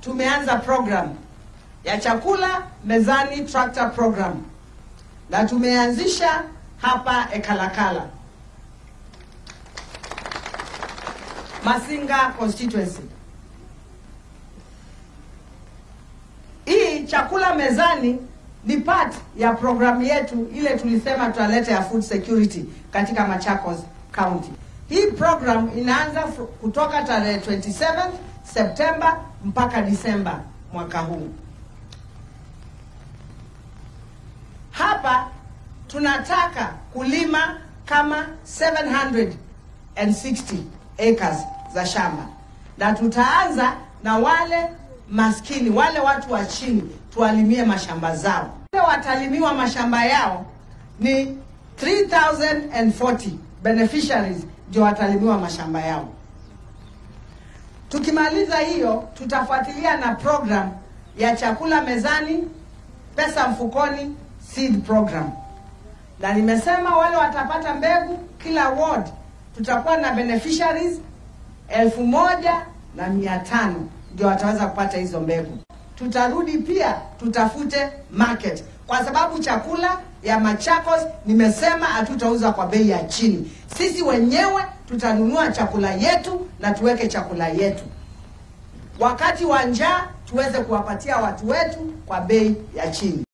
tumeanza program ya chakula mezani tractor program na tumeanzisha hapa Ekalakala, Masinga constituency. Hii chakula mezani ni part ya programu yetu ile tulisema tutaleta ya food security katika Machakos County. Hii program inaanza fr- kutoka tarehe 27 Septemba mpaka Disemba mwaka huu. Hapa tunataka kulima kama 760 acres za shamba, na tutaanza na wale maskini, wale watu wa chini, tuwalimie mashamba zao. Wale watalimiwa mashamba yao ni 3040 beneficiaries ndio watalimiwa mashamba yao. Tukimaliza hiyo, tutafuatilia na program ya chakula mezani, pesa mfukoni, seed program. Na nimesema wale watapata mbegu, kila ward tutakuwa na beneficiaries elfu moja na mia tano ndio wataweza kupata hizo mbegu. Tutarudi pia tutafute market, kwa sababu chakula ya Machakos nimesema hatutauza kwa bei ya chini. Sisi wenyewe tutanunua chakula yetu na tuweke chakula yetu, wakati wa njaa tuweze kuwapatia watu wetu kwa bei ya chini.